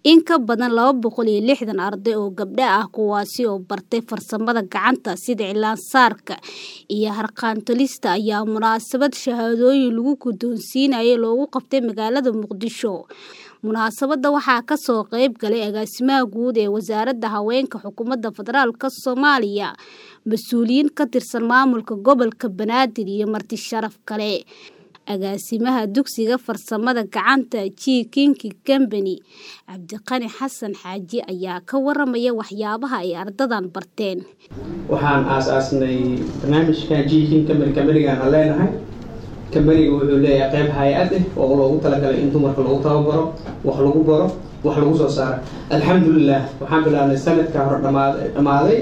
in ka badan laba boqol iyo lixdan arday oo gabdho ah kuwaasi oo bartay farsamada gacanta sida cilaan-saarka iyo harqaan-tolista ayaa munaasabad shahaadooyin lagu guddoonsiinayay loogu qabtay magaalada muqdisho munaasabadda waxaa kasoo qayb galay agaasimaha guud ee wasaaradda haweenka xukuumadda federaalk soomaaliya mas-uuliyiin ka tirsan maamulka gobolka banaadir iyo marti sharaf kale agaasimaha dugsiga farsamada gacanta g kinki combany cabdiqani xasan xaaji ayaa ka waramaya waxyaabaha ay ardadan barteen waxaan aasaasnay barnaamijkan g kin combany combanigaan aan leenahay combaniga wuxuu leeyahay qeyb hay-ad ah oo loogu talagalay in dumarka lagu tababaro wax lagu baro wax lagu soo saaro alxamdulilah waxaan bilaabnay sanadka hore dhamaaday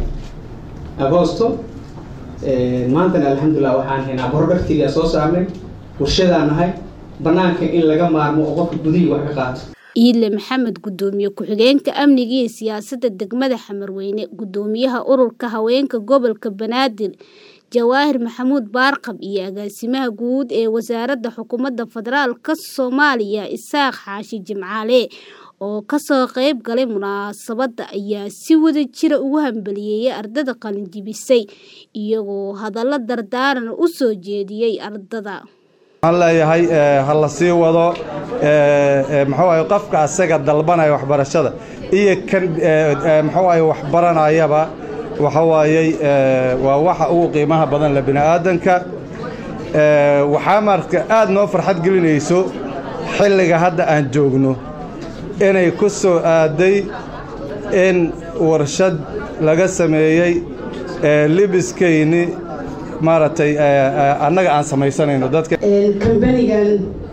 agosto maantana alxamdulilah waxaan haynaa productiga soo saarnay warshadaan nahay banaanka in laga maarmo oo qofka gudihii wax ka qaato iidle maxamed gudoomiye ku-xigeenka amniga iyo siyaasadda degmada xamarweyne gudoomiyaha ururka haweenka gobolka banaadir jawaahir maxamuud baarqab iyo agaasimaha guud ee wasaaradda xukuumadda federaalk soomaaliya isaaq xaashi jimcaale oo kasoo qayb galay munaasabadda ayaa si wada jira ugu hambaliyeeyay ardada qalinjibisay iyagoo hadallo dardaaran u soo jeediyey ardada waxaan leeyahay ha la sii wado muxuu ahay qofka asaga dalbanaya waxbarashada iyo kan muxuu ahay waxbaranayaba waxa waayey waa waxa ugu qiimaha badan le bini aadanka waxaa marka aad noo farxad gelinayso xilliga hadda aan joogno inay ku soo aaday in warshad laga sameeyey libiskayni maaragtay annaga aan samaysanayno dadka kambanigan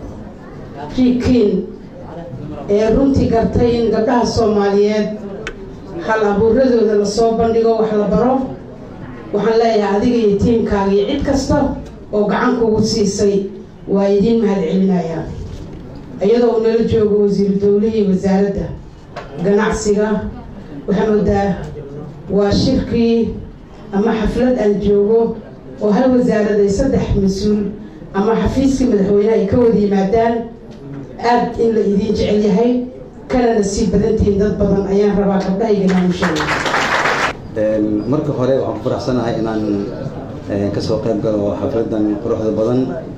jikin ee runtii gartay in gabdhaha soomaaliyeed hal abuuradooda lasoo bandhigo wax la baro waxaan leeyahay adiga iyo tiimkaaga iyo cid kasta oo gacan kugu siisay waa idiin mahad celinayaa iyadoo uu nala joogo wasiiru dowlihii wasaaradda ganacsiga waxaa moodaa waa shirkii ama xaflad aan joogo oo hal wasaaraday saddex mas-uul ama xafiiskii madaxweyneha ay ka wada yimaadaan aad in la idiin jecel yahay kanana sii badantihiin dad badan ayaan rabaa gabdhahaygana u sheega marka hore waxaan ku faraxsanahay inaan kasoo qayb galo xafladan quruxda badan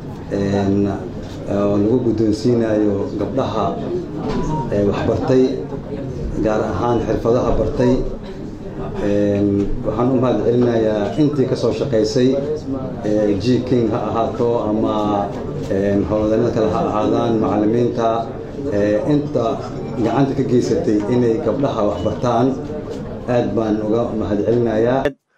oo lagu guddoonsiinayo gabdhaha waxbartay gaar ahaan xirfadaha bartay waxaan u mahad celinayaa intii kasoo shaqaysay g king ha ahaato ama howlwadeennada kale ha ahaadaan macallimiinta inta gacanta ka geysatay inay gabdhaha waxbartaan aad baan uga mahad celinayaa